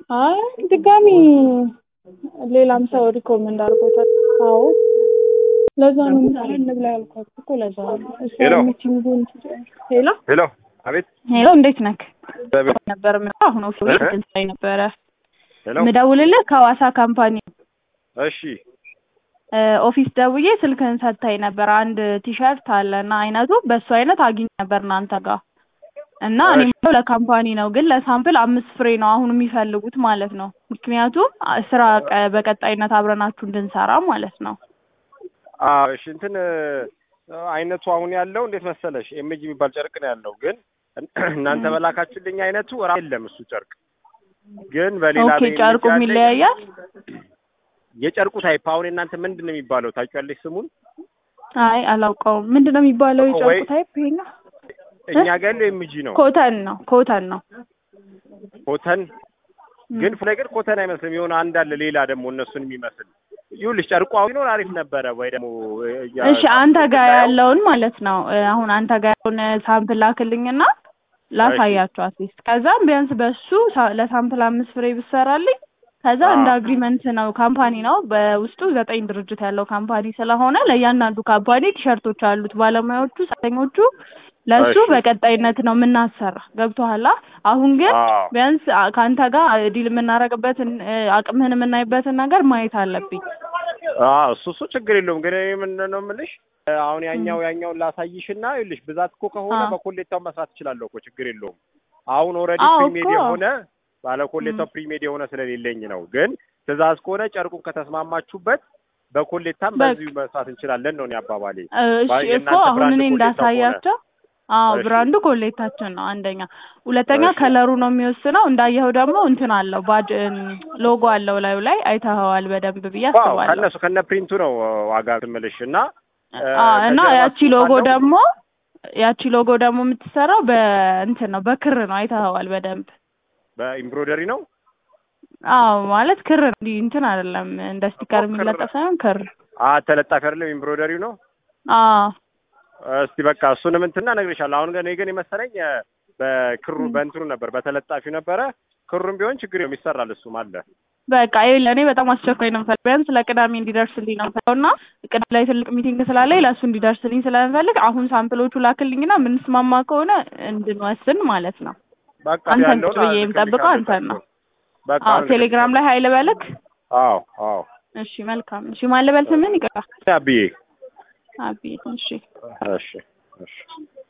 አይ ድጋሚ ሌላም ሰው ሪኮመንድ አድርጎታል። አዎ ለዛ ነው ምሳ እንብላ ያልኳት እኮ ለዛ ነው። እሷ ሄሎ። ሚቲንጉን ትጨርስ። ሄሎ ሄሎ፣ አቤት። ሄሎ፣ እንዴት ነክ እግዚአብሔር- ነበር የምለው አሁን ኦፊስ እ? ላይ ነበረ ሄሎ፣ ምደውልልህ ከሐዋሳ ካምፓኒ እሺ፣ እ፣ ኦፊስ ደውዬ ስልክህን ሰጥታኝ ነበር። አንድ ቲሸርት አለ እና አይነቱ በሱ አይነት አግኝ ነበር እናንተ ጋር እና እኔ እሺ። የምለው ለካምፓኒ ነው፣ ግን ለሳምፕል አምስት ፍሬ ነው አሁን የሚፈልጉት ማለት ነው። ምክንያቱም አ- ስራ ቀ- በቀጣይነት አብረናችሁ እንድንሰራ ማለት ነው። አዎ፣ እሺ። እንትን እ፣ አይነቱ አሁን ያለው እንዴት መሰለሽ ኤምጂ የሚባል ጨርቅ ነው ያለው፣ ግን እናንተ በላካችሁልኝ አይነቱ ራ የለም እሱ ጨርቅ ግን በሌላ ኦኬ በኢሜጅ ጨርቁም ያለኝ- ይለያያል። የጨርቁ ታይፕ አሁን እናንተ ምንድን ነው የሚባለው ታውቂያለሽ ስሙን? አይ አላውቀውም። ምንድን ነው የሚባለው ወይ- የጨርቁ ታይፕ? ይሄ እኛ ጋር ያለው ኤምጂ ነው ኮተን ነው ኮተን ነው። ኮተን ግን ፍላይ ግን ኮተን አይመስልም። የሆነ አንድ አለ ሌላ ደግሞ እነሱን የሚመስል ይኸውልሽ ጨርቁ አሁን ቢኖር አሪፍ ነበረ ወይ ደግሞ ያ- እሺ አንተ ጋር ያለውን ማለት ነው እ፣ አሁን አንተ ጋር ያለውን ሳምፕል ላክልኝና ላሳያቸው አትሊስት። ከዛም ቢያንስ በሱ ሳ- ለሳምፕል አምስት ፍሬ ብሰራልኝ ከዛ አዎ። እንደ አግሪመንት ነው ካምፓኒ ነው በውስጡ ዘጠኝ ድርጅት ያለው ካምፓኒ ስለሆነ ለእያንዳንዱ ካምፓኒ ቲሸርቶች አሉት ባለሙያዎቹ ሰራተኞቹ ለሱ እሺ። በቀጣይነት ነው የምናሰራ ገብቶሃል አሁን ግን አዎ። ቢያንስ አ- ከአንተ ጋር ዲል የምናደርግበትን እ፣ አቅምህን የምናይበትን ነገር ማየት አለብኝ አዎ እሱ እሱ ችግር የለውም። ግን እኔ ምንድን ነው የምልሽ አሁን ያኛው ያኛውን ላሳይሽና ይኸውልሽ ብዛት እኮ ከሆነ አዎ። በኮሌታው መስራት እችላለሁ እኮ ችግር የለውም። አሁን ኦልሬዲ አዎ ፕሪሜድ እኮ። የሆነ ባለ ኮሌታው ፕሪሜድ የሆነ ስለሌለኝ ነው። ግን ትእዛዝ ከሆነ ጨርቁን ከተስማማችሁበት በኮሌታም በቃ። በዚሁ መስራት እንችላለን ነው እኔ አባባሌ። እሺ ባ- እኮ የእናንተ አሁን ብራንድ እኔ ኮሌታው እንዳሳያቸው አዎ እሺ። ብራንዱ ኮሌታችን ነው አንደኛ ሁለተኛ እሺ። ከለሩ ነው የሚወስነው እንዳየኸው ደግሞ እንትን አለው ባጅ ሎጎ አለው ላዩ ላይ አይተኸዋል በደንብ ብዬ ዋው አስባለሁ ከነሱ ከነ ፕሪንቱ ነው ዋጋ ትምልሽ እና እ፣ አዎ እና ከጀርባ ያቺ ጽሑፍ ሎጎ አለው? ደግሞ ያቺ ሎጎ ደግሞ የምትሰራው በእንትን ነው በክር ነው አይተኸዋል በደንብ በኢምብሮደሪ ነው። አዎ ማለት ክር ነው እንዲህ እንትን አይደለም እንደ ስቲከር እኮ ክር የሚለጠፍ ሳይሆን ክር አ ተለጣፊ አይደለም ኢምብሮደሪው ነው። አዎ እስቲ በቃ እሱንም እንትና እነግርሻለሁ። አሁን ግን እኔ ግን የመሰለኝ እ፣ በክሩ በእንትኑ ነበር በተለጣፊው ነበረ። ክሩም ቢሆን ችግር የለውም ይሰራል። እሱም አለ። በቃ ይኸውልህ እኔ በጣም አስቸኳይ ነው የምፈልግ ቢያንስ ለቅዳሜ እንዲደርስልኝ ነው የምፈልገው እና ቅዳሜ ላይ ትልቅ ሚቲንግ ስላለኝ ለእሱ እንዲደርስልኝ ስለምፈልግ አሁን ሳምፕሎቹ ላክልኝና የምንስማማ ከሆነ እንድንወስን ማለት ነው። በቃ አንተን ያለውን ቁጭ ብዬ የምጠብቀው እልክልሻለሁ አንተን ነው። በቃ አዎ አሁን ቴሌግራም ላይ ሀይል በልክ። አዎ አዎ እሺ መልካም። እሺ ማን ልበል ስምን? ይቅርታ አብዬ አቢ። እሺ እሺ እሺ